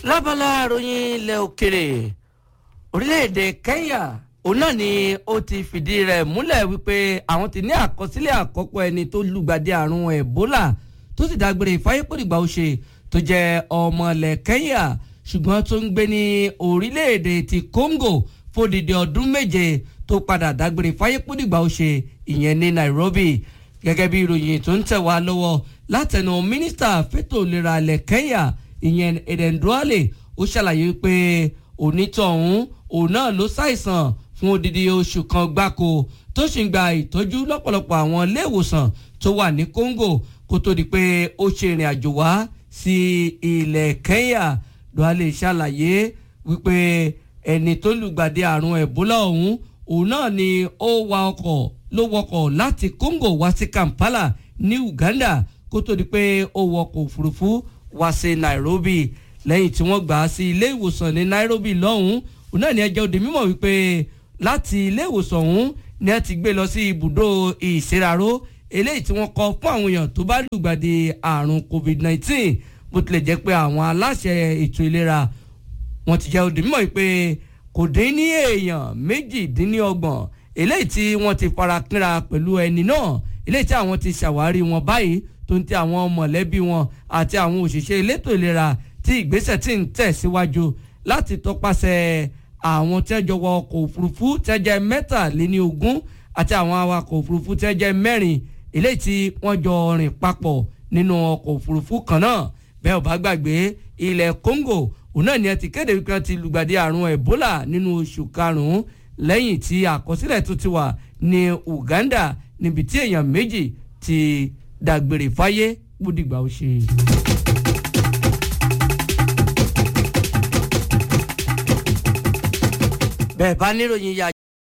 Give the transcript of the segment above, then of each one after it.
lábala ìròyìn ilẹ̀ òkèrè orílẹ̀-èdè Kenya òun náà ni ó ti fìdí rẹ̀ múlẹ̀ wípé àwọn ti ní àkọsílẹ̀ àkọ́kọ́ ẹni tó lùgbàdì àrùn Ebola tó sì dágbére ìfáyépòdìgbà ó ṣe tó jẹ́ ọmọ ilẹ̀ Kenya ṣùgbọ́n tó ń gbé ní orílẹ̀-èdè ti Congo fódìdí ọdún méje tó padà dágbére ìfáyépòdìgbà ó ṣe ìyẹn ní Nairobi gẹ́gẹ́ bí ìròyìn tó ń tẹ̀ wá lọ́wọ́ látẹnu mínísítà fẹ́tò ìlera ilẹ̀ Kenya ìyẹn Eden Duale ó ṣàlàyé pé onítọ̀hún òun náà ló ṣàìsàn fún odidi oṣù kan gbáko tó sì ń gba ìtọ́jú lọ́pọ̀lọpọ̀ àwọn iléèwòsàn tó wà ní Congo kó tó di pé ó ṣe ìrìn àjò wá sí ilẹ̀ Kenya Duale ṣàlàyé wípé ẹni tó lùgbàdì àrùn Ebola ọ̀hún òun náà ni ó wa ọkọ̀ ló wọkọ̀ láti Congo wá sí Kampala ní Uganda kó tó di pé ó wọkọ̀ òfurufú wá sí Nairobi lẹ́yìn tí wọ́n gbà á sí ilé ìwòsàn ní Nairobi lọ́hùn-ún òun náà ní ẹjọ́ òde mímọ̀ wípé láti ilé ìwòsàn ọ̀hún ni ẹ ti gbé lọ sí ibùdó ìṣeraró eléyìí tí wọ́n kọ́ fún àwọn èèyàn tó bá lùgbàdì àrùn COVID-19 bó tilẹ̀ jẹ́ pé àwọn aláṣẹ ètò ìlera wọ́n ti jẹ́ òde mímọ̀ wípé kò dín ní èèyàn méjìdínlọ́gbọ̀n eléyìí tí wọ́n ti fara kínra pẹ̀lú ẹni náà eléyìí tí àwọn ti ṣàwárí wọn báyìí tó ń tẹ àwọn mọ̀lẹ́bí wọn àti àwọn òṣìṣẹ́ elétò ìlera tí ìgbésẹ̀ tí ń tẹ̀ síwájú láti tọpasẹ̀ àwọn tẹ́jọ wọ ọkọ̀ òfurufú tẹ́jẹ́ mẹ́tàléní ogún àti àwọn awakọ̀ òfurufú tẹ́jẹ́ mẹ́rin eléyìí tí wọ́n jọ rìn papọ̀ nínú ọkọ̀ òfurufú kan náà bẹ́ẹ̀ ò bá gbàgbé ilẹ̀ Congo òun náà ni ẹ ti kéde wípé wọ́n ti lùgbàdì àrùn Ebola nínú oṣù karùn-ún lẹ́yìn tí àkọsílẹ̀ tó ti wà ní Uganda níbi tí èèyàn méjì ti dàgbére fáyé gbódìgbà ó ṣe. bẹ́ẹ̀ bá níròyìn ya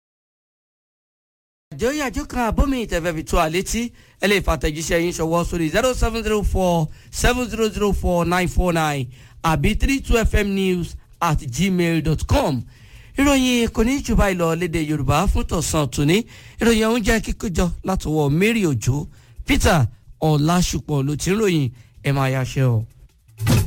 àjọ ìyàjọ kan àbómi ìtẹ̀fẹ́ fi tó àlétí ẹ lè fàtẹ̀jíṣẹ́ yín ṣọwọ́ sórí zero seven zero four seven zero zero four nine four nine àbí three two fm news at gmail dot com ìròyìn kò ní jù báyìí lọ lédè yorùbá fún tọ̀sán tòní ìròyìn ọ̀hún jẹ́ kíkójọ látọwọ́ mary òjò peter ọ̀làṣùpọ̀ ló ti ń ròyìn ẹ̀ máa yáṣẹ́ o.